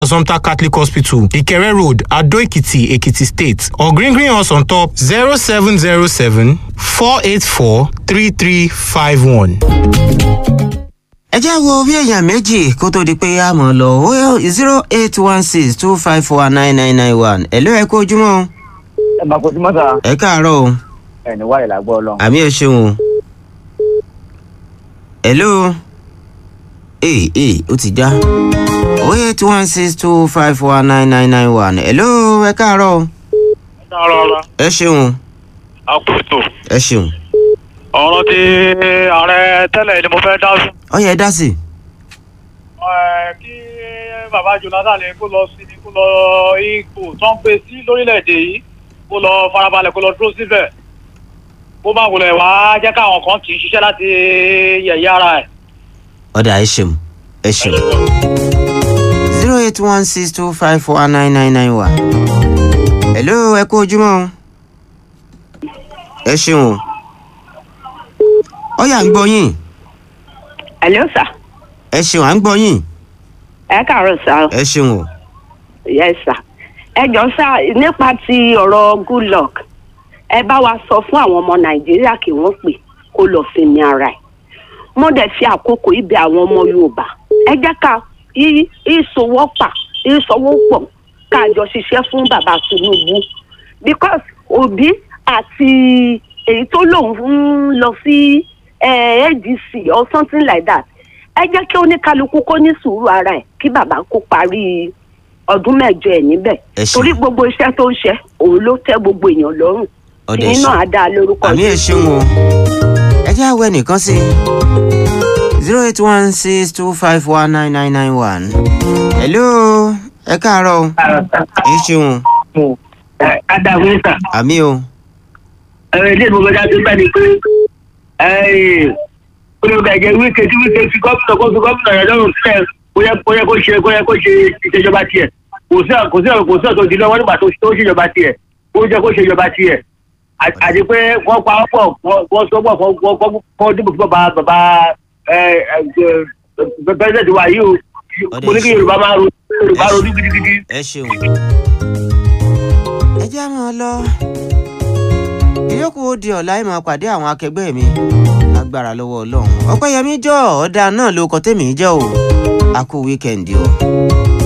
Assumpta Catholic Hospital, Ikere Road, Ado Ekiti, Ekiti State, or Green Green House on top 0707 484 3351. ẹ jẹ́ wo bí èèyàn méjì kó tó di pé a mọ̀ lọ ó zero eight one six two five four nine nine nine one ẹ̀lú ẹ̀ kó ojúmọ́ o. ẹ máa kó sí mọ́tà ẹ káàárọ̀ o ẹni wáyé làgbọ́ ọlọ́run. àmì ẹ ṣeun o. ẹ̀lú ee ee ó ti já ó eight one six two five four nine nine nine one ẹ̀lú ẹ káàárọ̀ o. rárá ẹ ṣeun àpòtò ẹ ṣeun ọ̀rọ̀ tí ààrẹ tẹ́lẹ̀ ni mo fẹ́ dá sí. ó yẹ dá sí. Ẹ, kí bàbá Jonathan kó lọ sí kó lọ ipò tó ń pè sí lórílẹ̀‐èdè yìí kó lọ farabalẹ̀ kó lọ dúró síbẹ̀ kó má wulẹ̀ wá jẹ́ káwọn kan kì í ṣiṣẹ́ láti yẹ̀yẹ́ ara ẹ̀. ọ̀dà ẹ ṣeun ẹ ṣeun zero eight one six two five four nine nine nine one. hello ẹ kú ojúmọ́ o. ẹ ṣeun o. ọ̀yà ń gbọ́ yín Hello sir. ẹ ṣeun à ń gbọ́ yín ẹ káàárọ̀ sá o. ẹ ṣeun o. yes sir. ẹ jọ sá nípa ti ọ̀rọ̀ good luck ẹ bá wa sọ fún àwọn ọmọ nàìjíríà kí wọ́n pè kó lọ sinmi ara ẹ̀. mo dẹ̀ fi àkókò ibi àwọn ọmọ yorùbá ẹ jẹ́ ká í- ìsowọ́pà ìsowọ́pọ̀ ká jọ ṣiṣẹ́ fún bàbá tinubu because òbí àti èyí tó lòun ń lọ sí eh, adc or something like that ẹ jẹ́ kí oníkálukú kó ní sùúrù ara ẹ̀ kí bàbá kó parí ọdún mẹ́jọ ẹ̀ níbẹ̀ Ẹ ṣeun. torí gbogbo iṣẹ́ tó ń ṣe òun ló tẹ́ gbogbo èèyàn lọ́rùn ọ̀dà ẹ tìyín náà á ṣeun dá a lórúkọ àmì ẹ ṣeun o. ẹ jẹ́ àwọ̀ ẹnìkan sí zero eight one six two five one nine nine nine one. hello ẹ káàárọ̀ o. ẹ ṣeun o. adáwé sà àmì o. ẹ ilé ìgbòho jáde bẹ́ẹ̀ ni pé olùkọ́ ẹ̀jẹ̀ wíkẹ́ tí wíkẹ́ fi gómìnà kó fi gómìnà rẹ̀ lọ́rùn sílẹ̀ kó yẹ kó yẹ kó ṣe kó yẹ kó ṣe ìṣèjọba tiẹ̀ kò sí kò sí kò sí ọ̀tọ̀ ìdílé wọn nígbà tó tó ṣèjọba tiẹ̀ kó jẹ́ kó ṣèjọba tiẹ̀ À- àti pé wọ́n pa ọ́pọ̀ wọ́n sọ pọ̀ fún dìbò fún bàbá bàbá pẹ́sidẹ̀ntì wa yìí o mo ní kí yorùbá máa ro yorùbá ronú gidigidi. ẹ ṣeun. ẹ jẹ́ àmọ́ lọ. ìyókù ó di ọ̀la ìmọ̀ pàdé àwọn akẹgbẹ́ mi lágbára lọ́wọ́ ọlọ́run ọpẹ́yẹmí jọ ọ̀dà náà ló kọ tèmi jẹ́ o a kú wíkẹ́ndì o.